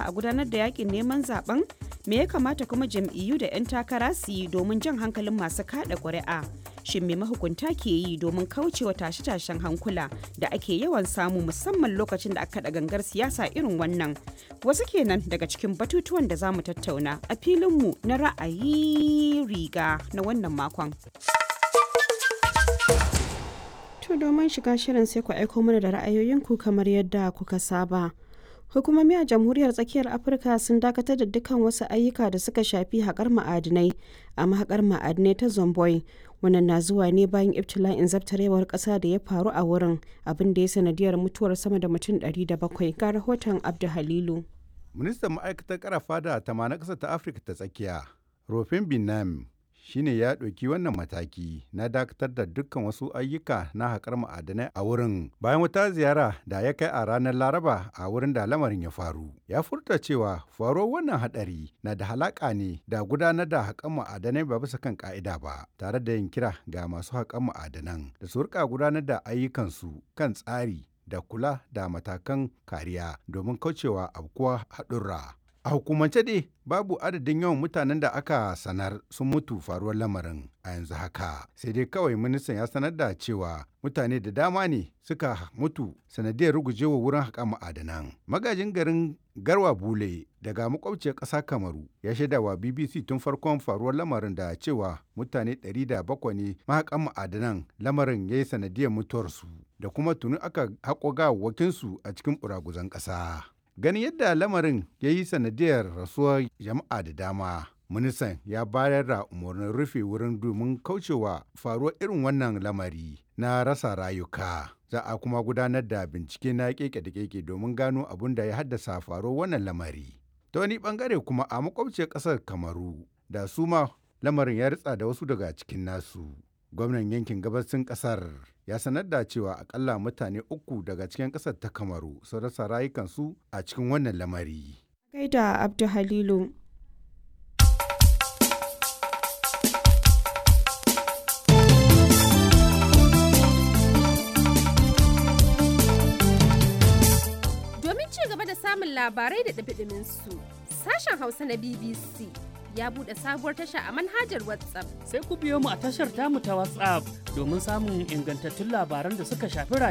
a gudanar da yakin neman zaben me ya kamata kuma jam'iyyu da 'yan takara su yi domin jan hankalin masu kada ƙuri'a shin me mahukunta ke yi domin kaucewa tashe-tashen hankula da ake yawan samu musamman lokacin da aka kaɗa gangar siyasa irin wannan wasu kenan daga cikin batutuwan da za mu tattauna a filinmu na ra'ayi riga na wannan makon. To domin shiga shirin sai ku aiko mana da ra'ayoyinku kamar yadda kuka saba. Hukumomi a Jamhuriyar Tsakiyar Afirka sun dakatar da dukkan wasu ayyuka da suka shafi haƙar ma'adinai a mahaƙar ma'adinai ta Zomboy. Wannan na zuwa ne bayan ibtila'in zabtarewar ƙasa da ya faru a wurin abin da ya sanadiyar mutuwar sama da mutum 700 ga rahoton Abdu Halilu. Ministan ma'aikatar karafa da tamanin ƙasar ta Afirka ta tsakiya, Rofin Binam, shine ya ɗauki wannan mataki na dakatar da dukkan wasu ayyuka na haƙar ma'adanai a wurin bayan wata ziyara da ya kai a ranar laraba a wurin da lamarin ya faru ya furta cewa faruwar wannan haɗari na da halaƙa ne da gudanar da haƙar ma'adanai ba bisa kan ƙa'ida ba tare da yin kira ga masu haƙar ma'adanan da su rika gudanar da ayyukansu kan tsari da kula da matakan kariya domin kaucewa abkuwa haɗurra A hukumance dai babu adadin yawan mutanen da aka sanar sun mutu faruwar lamarin a yanzu haka. Sai dai kawai ministan ya sanar da cewa mutane da dama ne suka mutu sanadiyar rugujewa wurin haƙa ma'adanan. Magajin garin Garwa Bule daga makwabciyar ƙasa Kamaru ya shaida wa BBC tun farkon faruwar lamarin da cewa mutane 700 ne mahaƙan ma'adanan lamarin ya yi sanadiyar mutuwarsu da kuma tuni aka haƙo gawawwakinsu a cikin ɓuraguzan ƙasa. ganin yadda lamarin ya yi sanadiyar rasuwar jama'a da dama ministan ya bayar da umarnin rufe wurin domin kaucewa faruwar irin wannan lamari na rasa rayuka za a kuma gudanar da bincike na keke da keke domin gano abin da ya haddasa faruwar wannan lamari ta wani bangare kuma a makwabciyar kasar kamaru da su ma lamarin ya ritsa da wasu daga cikin nasu gwamnan yankin gabasin kasar ya sanar da cewa akalla mutane uku daga cikin kasar ta kamaru sun rasa rayukansu a cikin wannan lamari. Gaida Abdu Halilu. Domin ci gaba da samun labarai da ɗabiɗimin su, sashen Hausa na BBC ya buɗe sabuwar tasha a manhajar WhatsApp. Sai ku biyo mu a tashar tamu ta WhatsApp domin samun ingantattun labaran da suka shafi rayuwa.